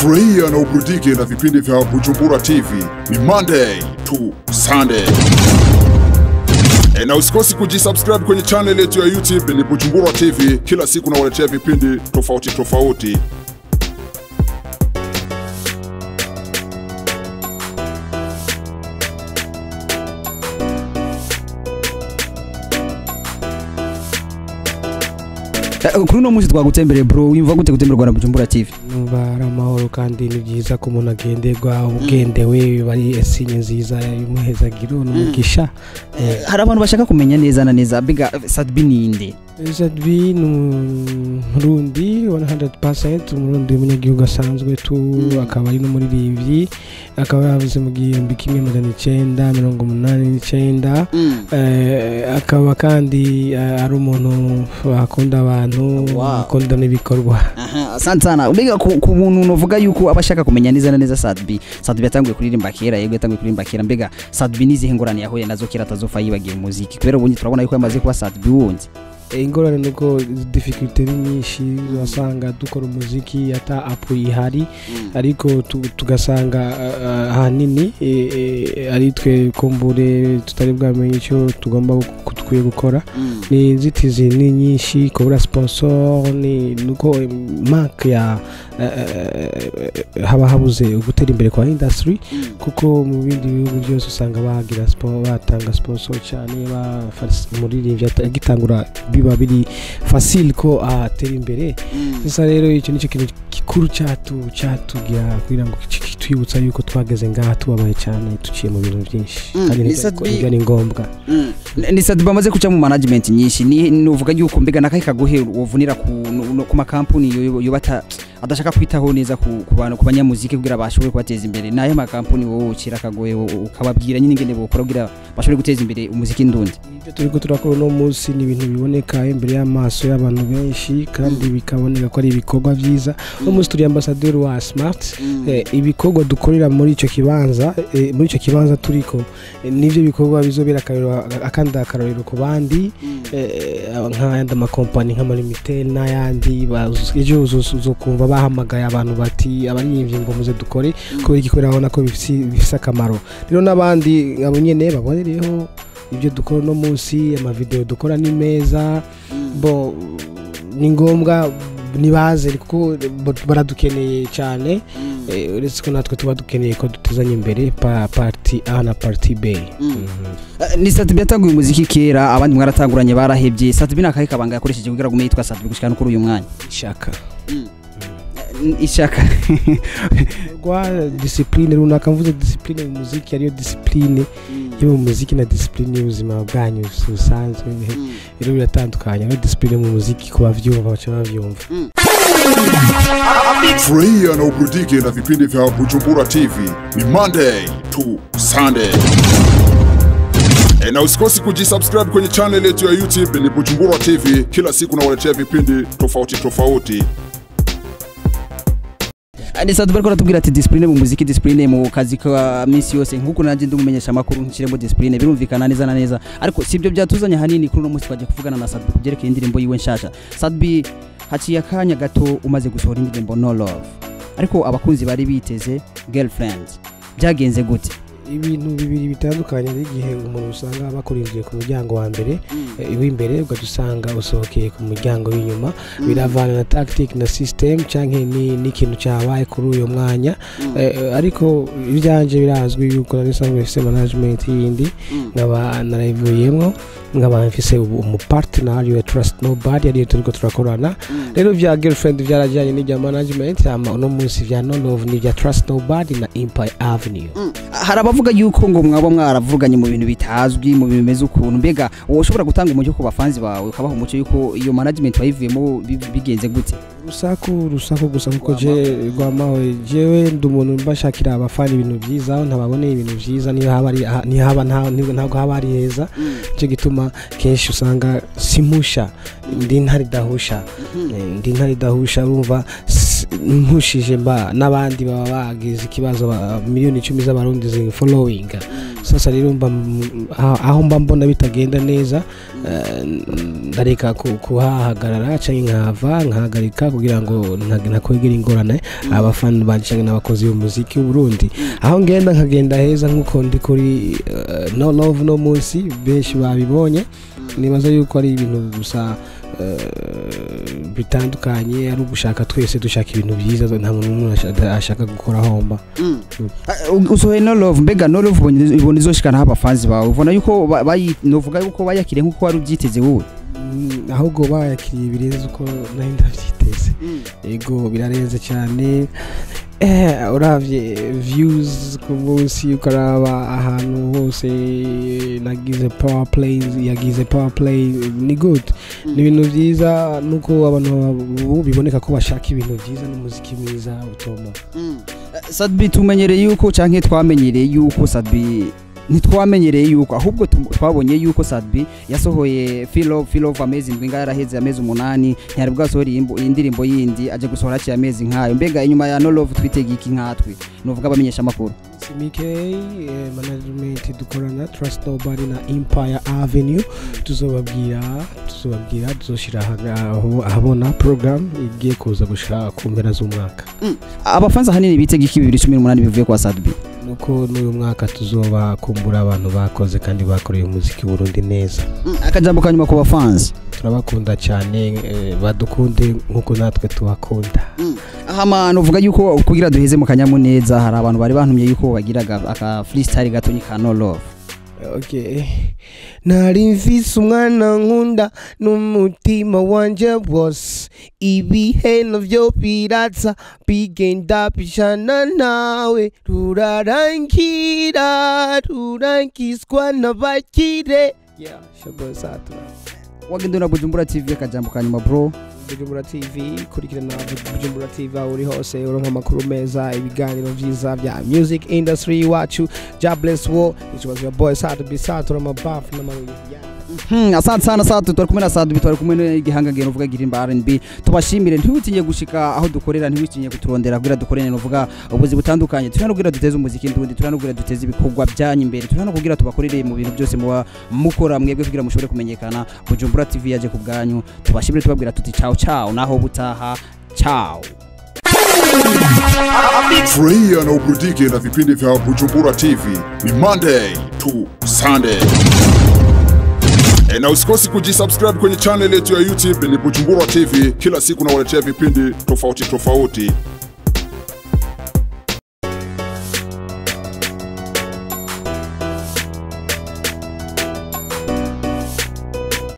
Furahia na uburudike na vipindi vya Bujumbura TV ni Monday to Sunday. E, na usikosi kujisubscribe kwenye channel yetu ya YouTube ni Bujumbura TV. Kila siku nawaletea vipindi tofauti tofauti. kuri uno munsi twagutembereye bro wimva gute gutemberwa na Bujumbura TV numva ari amahoro kandi ni byiza ko umuntu agenderwa ugendewe bari esinye nziza y'umuhezagiro n'umugisha hari abantu bashaka kumenya neza na neza biga Sadbi ninde Zadbi ni umurundi 100% umurundi w'umunyagihugu asanzwe tu akaba ari n'umuririmbyi akaba yavuze mu gihumbi kimwe magana icyenda mirongo umunani n'icyenda Eh, akaba kandi eh, ari umuntu akunda abantu Wow. akunda n'ibikorwa Aha, asante sana biga ku, ku muntu novuga yuko abashaka kumenya neza na neza Sadbi Sadbi yatanguye kuririmba kera yego yatanguye kuririmba kera mbega Sadbi nizihe ngorane yahuye nazo kera atazofa yibagiye umuziki kubera ubundi turabona yuko yamaze kuba Sadbi wundi Eh, ingorane ni uko difficulty ni nyinshi urasanga dukora umuziki ata apu ihari ariko tu- tugasanga ah, ah, ahanini eh, eh, ari twe kumbure tutari bwamenye icyo tugomba gu- dukwiye gukora ni inzitizi ni nyinshi kubura sponsor ni nuko mark ya eh, eh, eh, haba habuze gutera imbere kwa industry kuko mu bindi bihugu byose usanga bagira spo- batanga sponsor cyane bafasha umuririmbyi ata- agitangura biba biri facile ko atera imbere gusa rero icyo nicyo kintu gikuru cyatu cyatugira kugira ngo ki- kitwibutsa yuko twageze ngaha tubabaye cyane duciye mu bintu byinshi Mm, kandi ni nibyo- Sadbi- nibyo ni ngombwa ni Sadbi bamaze kuca mu management nyinshi ni nuvuga yuko mbega nakahe kaguhe wovunira ku no- no- ku makampuni yo- yobata adashaka kwitaho neza ku ku bantu ku banyamuziki kugira bashobore kubateza imbere nayo makampuni wowe ukira kagoye ukababwira nyine ingene bokora kugira bashobore guteza imbere umuziki ndundi ibyo turi ko turakora uno munsi ni ibintu biboneka imbere y'amaso y'abantu benshi kandi bikaboneka ko ari ibikorwa byiza uno munsi turi ambasaderi wa smart Eh, ibikorwa dukorera muri icyo kibanza eh, muri icyo kibanza turiko eh, nivyo bikorwa bizobera akarorero- akandi akarorero ku bandi eh, nk'ayandi amakompani nk'amalimitel n'ayandi baz- ejo uzo- uzokumva bahamagaye abantu bati abaririmbyi ngo muze dukore kubera igikorera babona ko bifisi- bifise akamaro rero n'abandi abo nyene babonereho ibyo dukora uno munsi amavideo dukora ni meza bo ni ngombwa nibaze kuko bo- baradukeneye cyane Eh, uretse ko natwe tuba dukeneye ko dutezanya imbere pa parti a na parti b Eh, ni Sadbi yatanguye umuziki kera abandi mwaratanguranye barahebye Sadbi nakahe kabanga yakoresheje kugira ngo umenye yitwa Sadbi gushika no kuri uyu mwanya ishaka Eh, ishaka rwa disipurine runaka mvuze disipurine mu muziki ariyo disipurine yo mu muziki na disipurine y'ubuzima bwanyu busanzwe rero biratandukanye ariyo disipurine mu muziki ku bavyumva baca bavyumva Furahia na uburudike na vipindi vya Bujumbura TV ni Monday to Sunday. E, na usikosi kujisubscribe kwenye channel yetu ya YouTube ni Bujumbura TV. Kila siku nawaletea vipindi tofauti tofauti. ni Sadbi bariko aratubwira ati discipline mu muziki discipline mu kazi ka misi yose nkuko nanjye ndi umumenyesha amakuru nshiremo discipline birumvikana neza na neza ariko sibyo byatuzanye hanini kuri uno munsi twagiye kuvugana na Sadbi kubyerekeye indirimbo yiwe nshasha Sadbi haciye akanya gato umaze gusohora indirimbo No Love ariko abakunzi bari biteze girlfriend byagenze gute ibintu bibiri bitandukanye n'igihe umuntu usanga bakurindiye ku muryango wa mbere eh, w'imbere ugadusanga usohokeye ku muryango w'inyuma biravana na tactic na system cyangwa ni n'ikintu cyabaye kuri uyu mwanya Eh, eh, ariko ibyanjye birazwi yuko nari nsanzwe mfise management yindi nkaba narayivuyemo nkaba mfise ubu umupartner ariwe trust nobody ariyo turiko turakorana rero bya girlfriend byarajyanye n'ibya management ama uno munsi bya no love n'ibya trust nobody na empire avenue hari abavuga yuko ngo mwaba mwaravuganye mu bintu bitazwi mu bintu bimeze ukuntu mbega wowe ushobora gutanga umucyo ku bafanzi bawe ukabaha umucyo yuko iyo management wayivuyemo bi- bigenze gute urusaku urusaku gusa kuko je rwamawe jewe ndi umuntu mbashakira abafana ibintu byiza aho ntababoneye ibintu byiza niyo haba ari aha- niyo haba nta- niyo- ntabwo haba ari heza nicyo gituma kenshi usanga simpusha ndi ntari dahusha Eh, ndi ntari dahusha urumva s- mpushije mba n'abandi baba bagize ikibazo ba- miliyoni icumi z'abarundi zi following sasa rero mba m- aho aho mba mbona bitagenda neza eh, ndareka ku- kuhahagarara cyangwa nkahava nkahagarika kugira ngo nta- ntakwegera ingorane abafana banje cyangwa n'abakozi b'umuziki w'uburundi aho ngenda nkagenda heza nk'uko ndi kuri eh, no love no munsi benshi babibonye nibaza yuko ari ibintu gusa eh, bitandukanye ari ugushaka twese dushaka ibintu byiza nta muntu n'umwe asha- ashaka gukora homba Uh, usohoye no love mbega no love ubonye ubona izoshikana aho abafanzi bawe ubona yuko ba- bayi- novuga yuko bayakiriye nk'uko wari ubyiteze wowe Mm, ahubwo bayakiriye birenze uko nari ndabyiteze yego birarenze cyane eh, uravye views ku munsi ukaraba ahantu hose nagize power play yagize power play ni good ni ibintu byiza nuko abantu ubu biboneka ko bashaka ibintu byiza n'umuziki mwiza utoma sadbi tumenyereye yuko canke twamenyereye yuko sadbi ntitwamenyereye yuko ahubwo tu- twabonye yuko sadbi yasohoye feel of feel of amazing ngo yaraheze amezi umunani ntiyari bwasohora iyimbo- iyi ndirimbo yindi aje gusohora haciye amezi nkayo mbega inyuma ya no love twitega iki nkatwe novuga abamenyesha amakuru CMK eh, management dukorana Trust Nobody na Empire Avenue tuzobabwira tuzobabwira tuzoshira aha- aho- ahabona program igiye kuza gushira ku mpera z'umwaka abafanzi ahanini bitega iki bibiri cumi n'umunani bivuye kwa sadbi nuko n'uyu mwaka tuzoba kumbura abantu bakoze kandi bakoreye umuziki Burundi neza akajambo ka nyuma ku bafanzi turabakunda cyane eh, badukunde nk'uko natwe tubakunda ahama novuga yuko kugira duheze mu kanyamuneza hari abantu bari bantumye yuko bagira aga- aka freestyle gatonyi ka no love okay nari mfise umwana nkunda n'umutima wanje wose ibihe navyo biratsa bigenda bishana nawe rurarangira rurangizwa n'abakire yeah, Shaboy Satura. wagenda na bujumbura tv akajambo ka nyuma bro bujumbura tv kurikirana bujumbura tv aho uri hose uronka amakuru meza ibiganiro byiza bya music industry iwacu jobless war it was your boy Saturday Satura mabafu n'amabuye yeah. Hmm, asante sana satu twari kumwe na Sadbi twari kumwe n'igihangagiro uvuga girimba R&B tubashimire ntiwitinye gushika aho dukorera ntiwitinye kuturondera kugira dukorene novuga ubuzi butandukanye turi hano kugira duteze umuziki ndundi turi hano kugira duteze ibikorwa byanyu imbere turi hano kugira tubakorere mu bintu byose muba mukora mwebwe kugira mushobore kumenyekana Bujumbura TV yaje ku bwanyu tubashimire tubabwira tuti ciao ciao naho butaha ciao Furahia na uburudike na vipindi vya Bujumbura TV ni Monday to Sunday. E, na usikosi kujisubscribe kwenye channel yetu ya YouTube ni Bujumbura TV. Kila siku nawaletea vipindi tofauti tofauti.